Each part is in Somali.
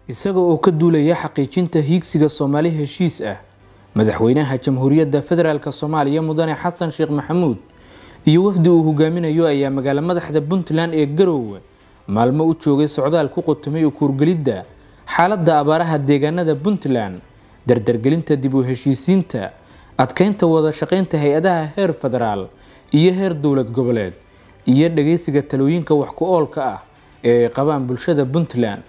isaga oo ka duulaya xaqiijinta hiigsiga soomaali heshiis ah madaxweynaha jamhuuriyadda federaalk soomaaliya mudane xasan sheekh maxamuud iyo wafdi uu hogaaminayo ayaa magaalo madaxda puntland ee garoowe maalmo u joogay socdaal ku qotomay u kuurgelidda xaaladda abaaraha deegaanada puntland dardargelinta dib u heshiisiinta adkeynta wada shaqeynta hay-adaha heer federaal iyo heer dowlad goboleed iyo dhageysiga talooyinka wax ku oolka ah ee ay qabaan bulshada puntland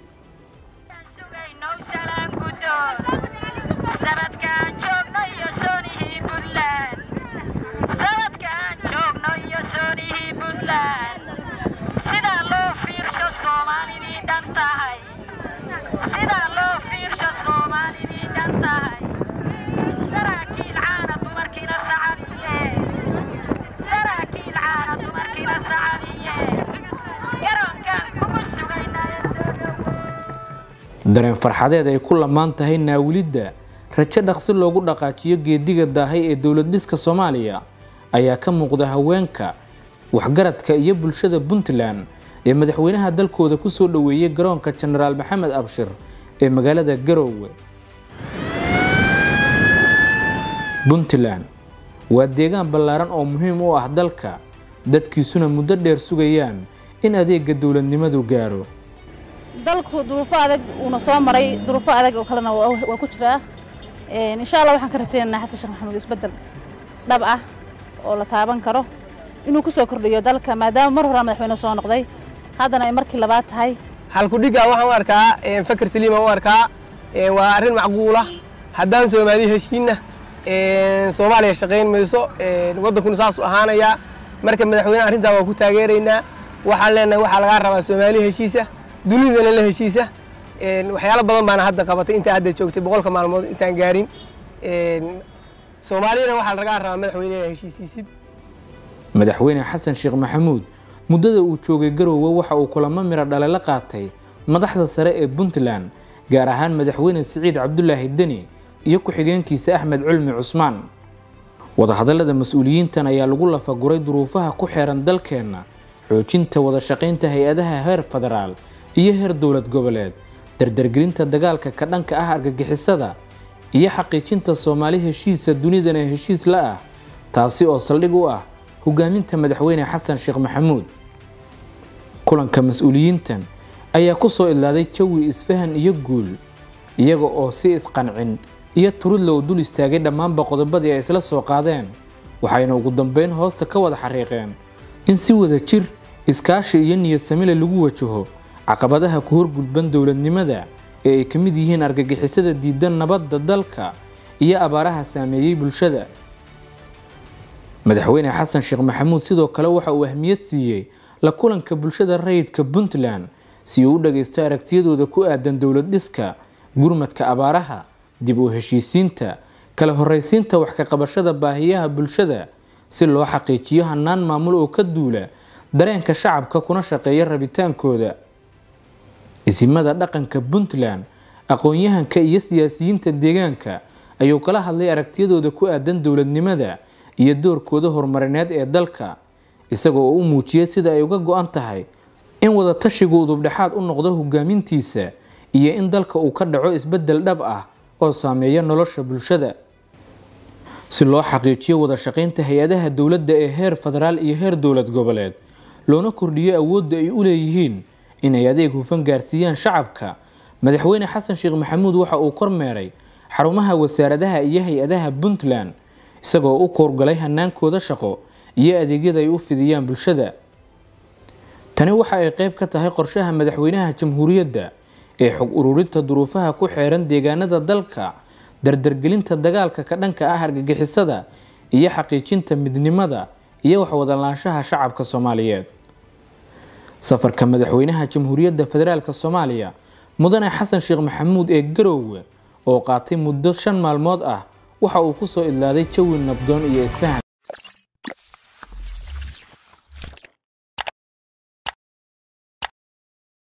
dareen farxadeed ay ku lamaan tahay naawilidda rajo dhaqsi loogu dhaqaajiyo geediga daahay ee dowlad dhiska soomaaliya ayaa ka muuqda haweenka waxgaradka iyo bulshada puntland ee madaxweynaha dalkooda kusoo dhoweeyay garoonka jenaraal maxamed abshir ee magaalada garoowe puntland waa deegaan ballaaran oo muhiim u ah dalka dadkiisuna muddo dheer sugayaan in adeega dowladnimadu gaaro dalku duruufo adag uuna soo maray duruufo adag oo kalena waa ku jiraa insha allah waxaan ka rajaynaynaa xasan sheekh maxamuud isbeddel dhab ah oo la taaban karo inuu ku soo kordhiyo dalka maadaama mar horaa madaxweyne soo noqday haddana ay markii labaad tahay halkudhigga waxaan u arkaa fakar saliima u arkaa waa arrin macquula haddaan soomaali heshiinna soomaaliya shaqayn mayso waddankuna saasuu ahaanayaa marka madaxweyne arrintaa waa ku taageeraynaa waxaan leenahay waxaa lagaa rabaa soomaali heshiisa dunidana la heshiisa waxyaalo badan baana hadda qabatay intaa hadda joogtay boqolka maalmood intaan gaarin soomaaliyana waxaa lagaa rabaa madaxweyne inaa heshiisiisid madaxweyne xasan sheekh maxamuud muddada uu joogay garoowe waxa uu kulamo miro dhale la qaatay madaxda sare ee puntland gaar ahaan madaxweyne siciid cabdulaahi deni iyo ku-xigeenkiisa axmed culmi cusmaan wadahadallada mas-uuliyiintan ayaa lagu lafaguray duruufaha ku xeeran dalkeenna xoojinta wada shaqaynta hay-adaha heer federaal iyo heer dowlad goboleed dardargelinta dagaalka ka dhanka ah argagixisada iyo xaqiijinta soomaali heshiisa dunidana heshiis la ah taasi oo saldhig u ah hogaaminta madaxweyne xasan sheekh maxamuud kulanka mas-uuliyiintan ayaa ku soo idlaaday jawi isfahan iyo guul iyaga oo si isqancin iyo turudlow dul istaagay dhammaanba qodobadii ay isla soo qaadeen waxayna ugu dambeyn hoosta ka wada xariiqeen in si wada jir iskaashi iyo niyad samile lagu wajaho caqabadaha ku horgudban dowladnimada ee ay ka mid yihiin argagixisada diidan nabadda dalka iyo abaaraha saameeyey bulshada madaxweyne xasan sheekh maxamuud sidoo kale waxa uu ahmiyad siiyey la kulanka bulshada rayidka puntland si uu u dhagaysto aragtiyadooda ku aadan dowlad dhiska gurmadka abaaraha dib u heshiisiinta kala horreysiinta wax ka qabashada baahiyaha bulshada si loo xaqiijiyo hannaan maamul oo ka duula dareenka shacabka kuna shaqeeya rabitaankooda isimada dhaqanka puntland aqoon-yahanka iyo siyaasiyiinta deegaanka ayuu kala hadlay aragtiyadooda ku aadan dowladnimada iyo doorkooda horumarineed ee dalka isagoo oo u muujiyay sida ay uga go-an tahay in wada tashigu udubdhexaad u noqdo hogaamintiisa iyo in dalka uu ka dhaco isbeddel dhab ah oo saameeya nolosha bulshada si loo xaqiijiyo wada shaqaynta hay-adaha dowladda ee heer federaal iyo heer dowlad goboleed loona kordhiyo awoodda ay u leeyihiin inay adeeg hufan gaarsiiyaan shacabka madaxweyne xasan sheekh maxamuud waxa uu kormeeray xarumaha wasaaradaha iyo hay-adaha puntland isagoo u koorgalay hanaankooda shaqo iyo adeegyada ay u fidiyaan bulshada tani waxa ay qeyb ka tahay qorshaha madaxweynaha jamhuuriyadda ee xog ururinta duruufaha ku xeeran deegaanada dalka dardargelinta dagaalka ka dhanka ah argagixisada iyo xaqiijinta midnimada iyo waxwadalaanshaha shacabka soomaaliyeed safarka madaxweynaha jamhuuriyadda federaalk soomaaliya mudane xasan sheekh maxamuud ee garoowe oo qaatay muddo shan maalmood ah waxa uu ku soo idlaaday jawi nabdoon iyo isfahan